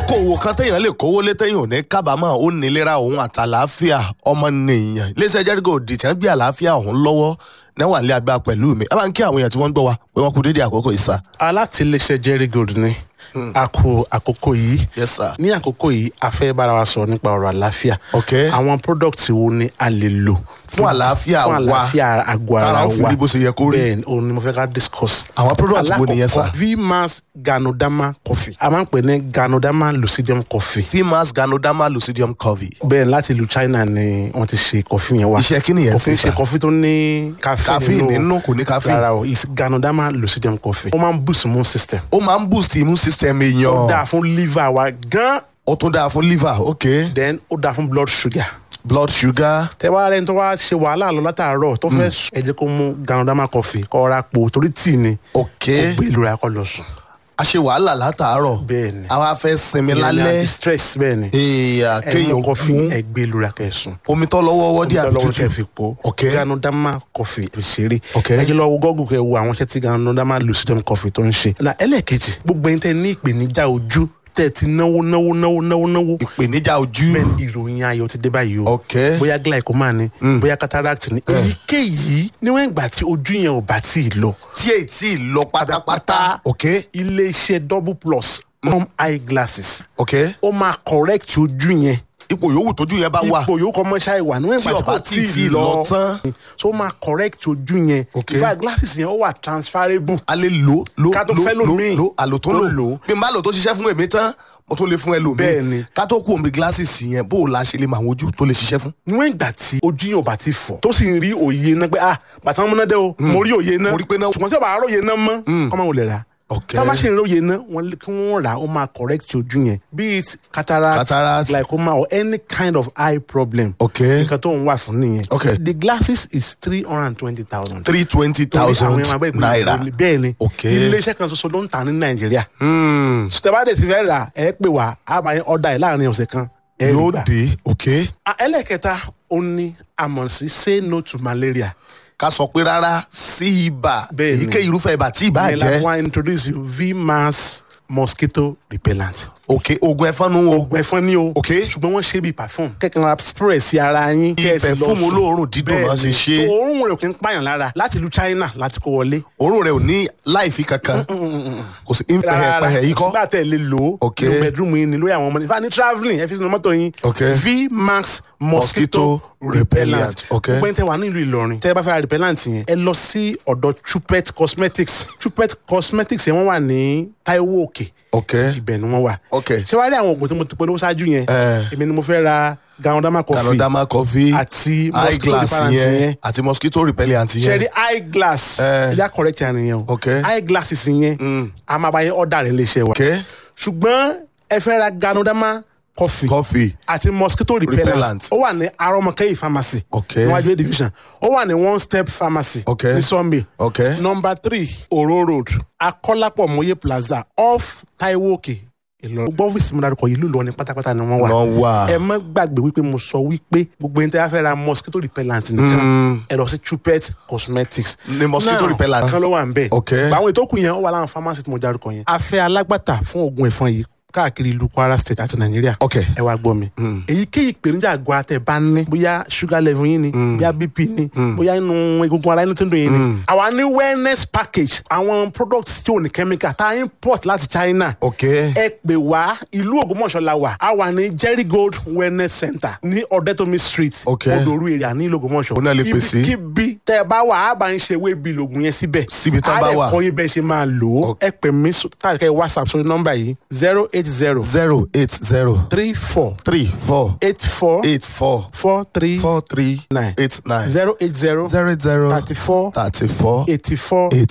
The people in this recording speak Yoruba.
okòwò kan téèyàn lè kówó lé téèyàn ò ní kábàámọ̀ ó nílera òun àtàlàáfíà ọmọnìyàn iléeṣẹ́ jẹ́rígò dìtẹ́ ń gbé àlàáfíà òun lọ́wọ́ náwà nílé agbára pẹ̀lú mi ẹ bá ń kí àwọn èèyàn tí wọ́n ń gbọ́ wa pé wọ́n kú dédé àkókò ìsà. alátìlẹsẹ jerry gold ni a kú àkókò yìí yes sir. ní àkókò yìí a fẹ́ bára wa sọ̀rọ̀ nípa ọ̀rọ̀ àlàáfíà ok àwọn product wo ni a lè lò fún àlàáfíà fún wa àlàáfíà àgọ́ ara tára wa ó fi rí bó ṣe yẹ kó rí. bẹ́ẹ̀ ni òun ni mo fẹ́ ká discuss àwọn product wo nìyẹn sà. alákọ̀ọ́kọ́ vmax ganodama coffee a máa ń pè ní ganodama lucidium coffee fimas ganoderma lucidium covey. bẹ́ẹ̀ láti ìlú china ni wọ́n ti ṣe coffee yẹn wá iṣẹ́ kí nìyẹn coffee sí ṣe sà. coffee tó ní caffeine caffeine nínú kò ní caffeine. rárá o is ganodama lucidium coffee ó máa ń boost immune system ó máa ń boost immune system ó èèyàn. dáa fún liver wa gan ó tún dáa fún liver ok. then ó dáa fún blood sugar blood sugar. tẹ wá rẹni tó wá ṣe wàhálà lọ látàárọ̀ tó fẹ́ sùn ẹ jẹ́ kó mú ganodama coffee kó ra po torí tíì ni ok. kó gbé ìlú rẹ̀ kó lọ sùn a ṣe wàhálà látàárọ̀. bẹ́ẹ̀ ni àwa fẹ́ sinmi Ìyẹn ni lálẹ́. anti-stress bẹ́ẹ̀ ni èèyàn ẹ mú kéèyàn coffee mú ẹ gbé ìlú rẹ̀ kẹ́ sùn omi tó lọ́wọ́ wọ́dí àbí lọ́wọ́ kẹ́ tútù. fi po Ok. ganodama coffee fi ṣeré Ok. ẹ jẹ́ lọ wo gọ́gùn kẹ́ wo àwọn iṣẹ́ tí ganodama lucidum coffee tó ń ṣe na ẹlẹ́ẹ̀kejì gbogbo ẹni tẹ́ ní ìpèníjà ojú tẹ́ ti náwó náwó náwó náwó náwó ìpèníjà ojú. bẹ́ẹ̀ ìròyìn ayọ̀ ti dé báyìí o ok. bóyá glaucoma ni bóyá cataract ni èyíkéyìí níwọ̀n ìgbà tí ojú yẹn ò bá tí ì lọ tí èyí tí ì lọ pátápátá. ok. iléeṣẹ́ double plus mom eye glasses ok. ó máa correct ojú yẹn ipò yòówù tójú yẹn bá wà. ipò yòókù kọ́ mọ́ṣáì wà níwọ̀n tí ìgbà tí ọba kò tí tí ì tí ì ì lọ lọ tán. so ó máa correct ojú yẹn Ok. in fact glasses yẹn ó wà transferable a lè lò lò Ká tó lò fẹ́ lò lòmíì. lò àlò tó Tó lò lò. bí n bá lò tó ṣiṣẹ́ fún èmi tán mo tún lè fún ẹlòmíì. Bẹ́ẹ̀ ni. ká tó kú omi gíláàsì yẹn bó o la ṣe lè mọ àwọn ojú tó lè ṣiṣẹ́ fún. níwọ̀n ìgbà tí ojú yẹn ò bá ti fọ̀ tó sì ń rí òye náà pé ah bàtà wọn múná dé o mo rí òye náà Mo rí pé náà- ṣùgbọ́n tí ọba àárọ̀ òye náà mọ́ kọ́ máa wò lè rà ok. tá a bá ṣe ń rí òye náà wọ́n lé- kí wọ́n rà á ó máa correct ojú yẹn be it cataract, Cataract. glaucoma or any kind of eye problem ok. nǹkan tó ń wà fún nìyẹn Ok. the glasses is three hundred and twenty thousand three twenty thousand naira. bẹ́ẹ̀ ni Ok. iléeṣẹ́ kan ṣoṣo ló ń tà ní nàìjíríà Hmm. sùtẹ́bàdé ti fẹ́ rà ẹ pè wá a máa ń ọ̀dà ẹ̀ láàrin ọ̀sẹ̀ kan ẹ rí yóò gbà. dé ok. Ah, ẹlẹ́kẹta ó ní àmọ̀ sí say no to malaria ká sọ pé rárá sí ibà Bẹ́ẹ̀ ni. èyíkéyìí irúfẹ́ ibà tí ibà ìyẹn la fún jẹ́ wa introduce you vmax mosquito repellent. ok oògùn ẹ̀fọn nu o oògùn ẹ̀fọn ni o Ok. ṣùgbọ́n wọ́n ṣe bíi perfume kẹ́kẹ́ ra spray sí ara yín kẹ́ ẹ sì lọ perfume sùn. olóòórùn dídùn náà ṣe Bẹ́ẹ̀ ni. ṣe. So, òórùn rẹ̀ ò kí ń pààyàn lára láti ìlú China láti kó wọlé. òórùn rẹ̀ ò ní láìfi kankan kò sí pẹ̀hẹ̀pẹ̀hẹ̀ yìí kọ́. sígbà tẹ̀ lè lò ó Ok. nínú bedroom yín ni lórí àwọn ọmọ ní fani travelling ẹ fi sínú mọ́tò yín Ok. vmax mosquito Mosquito repellent repellent. Ok. gbogbo ẹni tẹ wà nílùú Ìlọrin tẹ bá fẹ́ ra repellent yẹn ẹ lọ sí ọ̀dọ̀ Chupet cosmetics Chupet cosmetics yẹn wọ́n wà ní Taiwo Òkè ok ibẹ̀ ni wọ́n wà ok. ṣé wàá rí àwọn oògùn tí mo ti polówó ṣáájú yẹn Eh. èmi ni mo fẹ́ ra ganodama coffee Canadama coffee àti mosquito eyeglass repellent yẹn yẹn àti mosquito repellent ṣe yẹn rí eyeglass Eh. ẹ̀yà correct yẹn nìyẹn o Ok. eyeglasses yẹn a máa bá yẹn ọ̀dà rẹ̀ léṣe wa ok ṣùgbọ́n ẹ fẹ́ ra ganodama coffee coffee àti mosquito repellent Repellent. ó wà ní arọmọkẹyì pharmacy Ok. níwájú A division ó wà ní one step pharmacy Ok. ní Sunday ok number three oro road akọ́lápọ̀ mọ́yé plaza off taiwo òkè ìlọrin gbogbo ọ́fíìsì mi dárúkọ yìí lùlọ ní pátápátá ni wọ́n wà wọ́n wà ẹ má gbàgbé wípé mo sọ wípé gbogbo ẹni tí a fẹ́ ra mosquito repellent nìkan ẹ lọ sí Chupet cosmetics Ní mosquito Now, repellent. kan ló wà ń bẹ̀ Ok. àwọn ètò kù yẹn ó wà láwọn pharmacy tí mo dárúkọ yẹn a fẹ́ alágbàtà fún oògùn ẹ̀fọn yìí káàkiri ìlú Kwara state àti Nàìjíríà ok ẹ wá gbọ́ mi. èyíkéyìí ìpèníjà àgọ́ àtẹ̀ bá ní bóyá sugar level yín ni bóyá bp ni bóyá inú egungun ara inú tó ń dùn yín ni. àwa ní wellness package àwọn products tí ò ní chemical tá a import láti China. ok ẹ pè wá ìlú Ògbómọ̀ṣọ́ la wà a wà ní Jerry Gold wellness center ní Ọ̀dẹ́tòmí street Ok. Odoru area ní ìlú Ògbómọ̀ṣọ́. Ó náà lè pè sí. ibikíbi tẹ ẹ bá wà á bá ń ṣe ewé bíi lògùn yẹn síbẹ̀. Síbi tán bá wà. á lè kọ́ yín bẹ́ẹ̀ ṣe máa lò ó. Ok. ẹ pè mí káàkiri whatsapp sórí nọ́mbà yìí zero eight zero zero eight zero three four three four eight four eight four four three four three nine eight nine zero eight zero zero zero thirty four thirty four eighty four eight